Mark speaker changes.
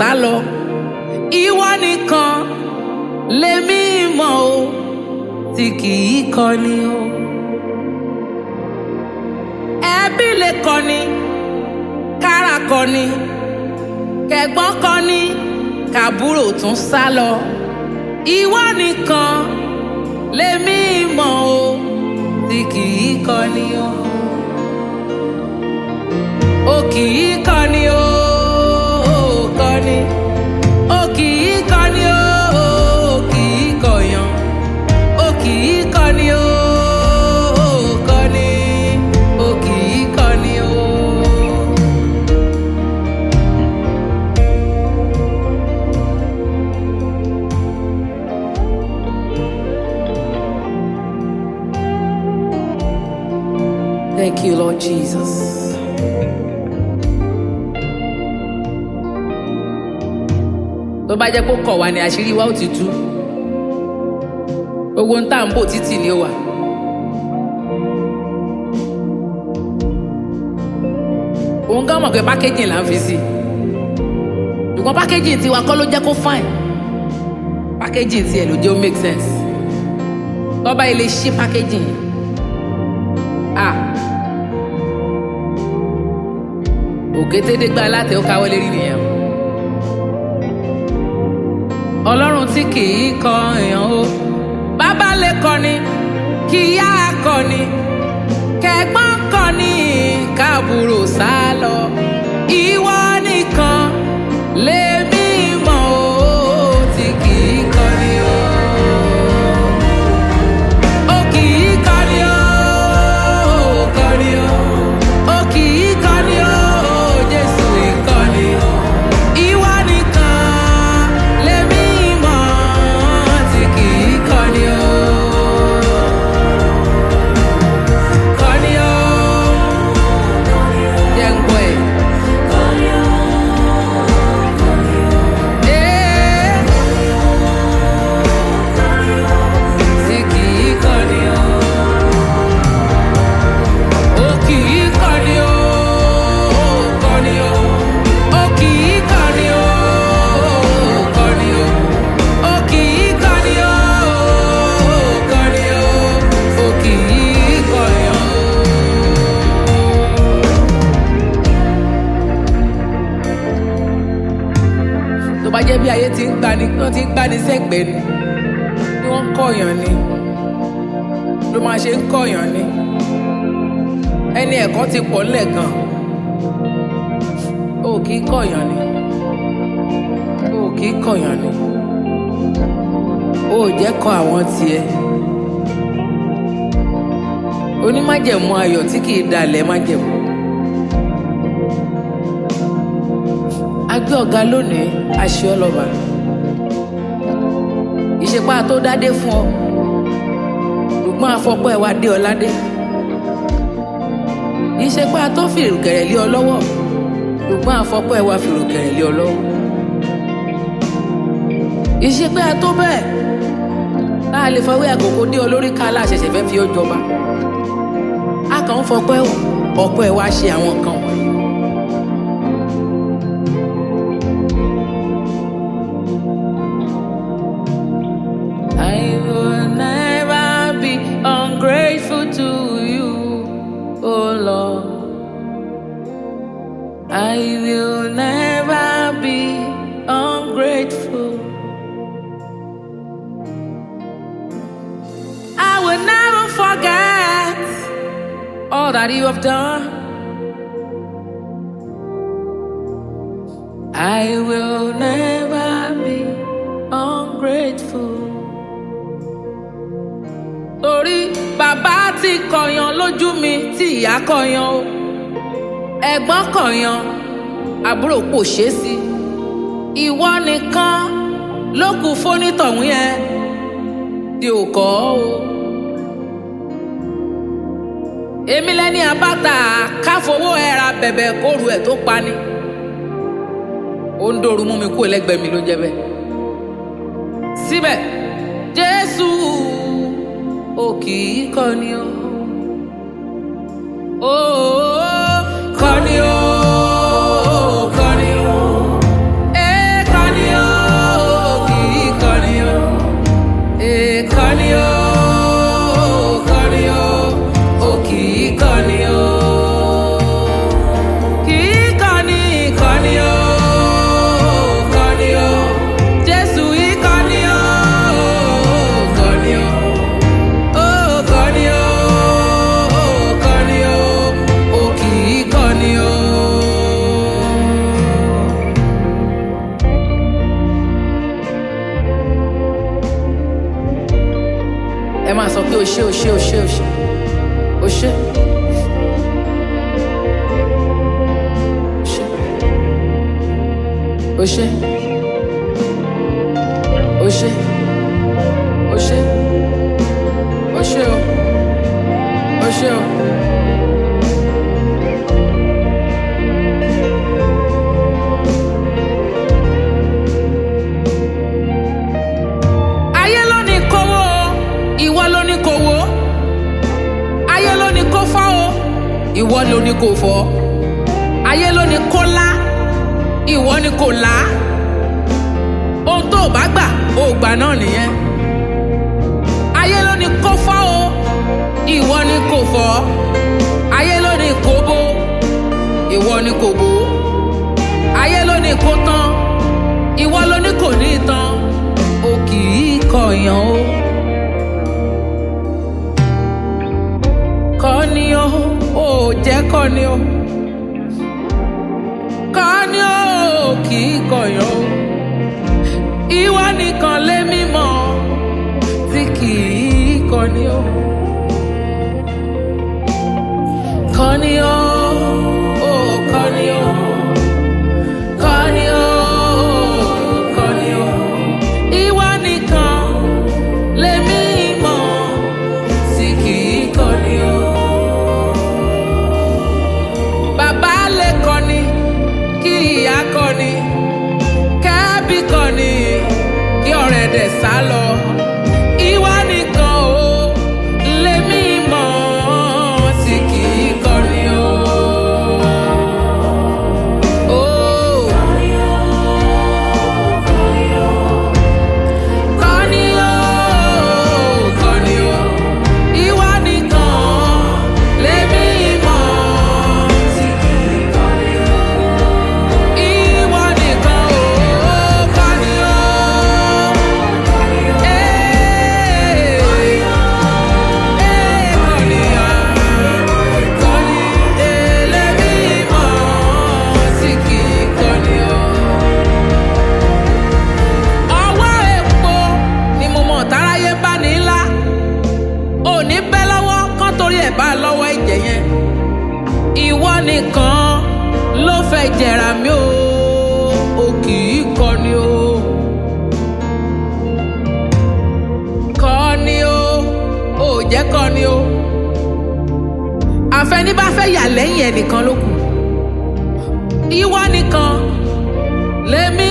Speaker 1: sá lọ ìwọ nìkan lèmi mọ̀ o tí kì í kọni o ẹbí lè kọni kára kọni kẹ̀gbọ́n kọni kàbúrò tún sá lọ ìwọ nìkan lèmi mọ̀ o tí kì í kọni o o kì í kọni o o kọni o kì í kọni o o kì í kọyàn o kì í kọni o o kọni o kì í kọni o. Thank you, Lord Jesus. tó bá jẹ́ kó kọ̀ wá ní àṣírí wa ó ti tú owó ń tà ń bò títì ni ó wà. òun gán mọ̀ pé pákéjì là ń fi sí ṣùgbọ́n pákéjì tiwa kọ́ ló jẹ́ kó fine pákéjì tiẹ̀ ló jẹ́ ó make sense tọ́ba ilé ṣí pákéjì yìí ah òkétédégbá látẹ̀ ó káwọ́ lérí nìyẹn o ọlọ́run tí kì í kọ èèyàn o bàbá lè kọni kí ìyá kọni kẹ̀gbọ́n kọni káàbùrò sá lọ ìwọ nìkan lèmi mọ̀ o tí kì í kọni o. O kì í kọni o, o kọni o. O kì í kọni o, Jésù ìkọni o. Ìwọ nìkan lèmi mọ̀ tí kì í kọni o. Kọni o. Jẹ́ ń gbọ́ ẹ̀. Ee. Tí kì í kọni o. O kì í kọni o, o kọni o. O kì í kọni o, o kọni o. O kì í kọni o, o kọni o. O kì í kọni o. tó bá jẹ́ bí ayé ti ń gbani wọ́n ti ń gbani sẹ́gbẹ̀ẹ́ ni bí wọ́n ń kọ̀yàn ni ló máa ṣe ń kọ̀yàn ni ẹni ẹ̀kọ́ ti pọ̀ ńlẹ̀ gan o kì í kọ̀yàn ni o kì í kọ̀yàn ni o ò jẹ́ kọ àwọn tiẹ̀ onímájẹ̀mú ayọ̀ tí kì í dalẹ̀ májẹ̀mú. agbé ọ̀gá lónìí aṣọ ọlọ́ba ìṣepá tó dádé fún ọ ṣùgbọ́n afọ́pọ́ ẹ̀ wá dé ọládé ìṣepá tó fi ìrùkẹ̀rẹ̀ lé ọ lọ́wọ́ ṣùgbọ́n afọ́pọ́ ẹ̀ wá fi ìrùkẹ̀rẹ̀ lé ọ lọ́wọ́ ìṣepá tó bẹ́ẹ̀ tá a lè fọwọ́ àkókò dé ọ lórí ká aláṣẹṣẹ fẹ́ fi ọ jọba a kàn ń fọpẹ́ ọ̀pọ̀ ẹ̀ wá ṣe àwọn nǹkan wọ̀nyí. I will never be ungrateful to you, oh Lord. I will never be ungrateful. I will never forget all that you have done. I will never be ungrateful. Torí bàbá ti kọ̀yàn lójú mi tí ìyá kọ̀yàn o. Ẹ̀gbọ́n kọ̀yàn, àbúrò kò ṣe é sí. Ìwọ nìkan ló kù fónítọ̀hún yẹn tí ò kọ́ o. Èmi lẹ́ni àbáta káfowó ẹ̀ra bẹ̀bẹ̀ kóru ẹ̀ tó pani ó ń dòru mú mi kú ẹlẹgbẹ́ mi ló jẹ́ bẹ́ẹ̀. síbẹ̀ jésù ò kì í kọni o. ó kọni o kọni o. Ee, ẹ máa sọ pé o ṣé o ṣé o ṣé o ṣé o ṣé. O ṣé. O ṣé. O ṣé. O ṣé o. O ṣé o. Ayé ló ní kówó o, ìwọ ló ní kówó. Ayé ló ní kó fọ́ o, ìwọ ló ní kó fọ́. Ayé ló ní kó lá, ìwọ ní kó là á. Ohun tó o bá gbà, o ò gbà náà nìyẹn. Ayé ló ní kó fọ́ o, ìwọ ní kó fọ́. Ayé ló ní kó bó, ìwọ ní kó bó. Ayé ló ní kó tán, ìwọ ló ní kò ní tán. O kì í kọ̀yàn o. Kọ́ni o, ò jẹ́ kọ́ni o. Kọ́ni o, kì í kọ̀yàn o. Ìwọ nìkan lé mímọ́ tí kì í kọ́ni o. Kọ́ni o, ò kọ́ni o. Kọ́ni o, kọ́ni o. Ìwọ nìkan lèmi mọ̀ tí kì í kọ́ni o. Bàbá lè kọ́ni, kí ìyá kọ́ni, kẹ́bí kọ́ni, kí ọ̀rẹ́ dẹ̀ sá lọ. Ìwọ nìkan o lèmi mọ̀ tí kì í kọ́ni o. Oh. Kọ́ni o, kọ́ni o, ìwọ nìkan lèmi mọ̀ tí kì í kọ́ni o. Ìwọ nìkan o, kọ́ni o. Ee, ee, kọ́ni o, kọ́ni, ee, lèmi mọ̀ tí kì í kọ́ni o ọwọ́ epo ni mo mọ̀ táráyé bá ní ńlá òní bẹ́ lọ́wọ́ kán torí ẹ̀ bá lọ́wọ́ ẹ̀jẹ̀ yẹn ìwọ nìkan ló fẹ́ jẹ̀rà mí o o kì í kọni o kọni o ò jẹ́ kọni o àfẹní bá fẹ́ yà lẹ́yìn ẹnìkan ló kù ìwọ nìkan lèmi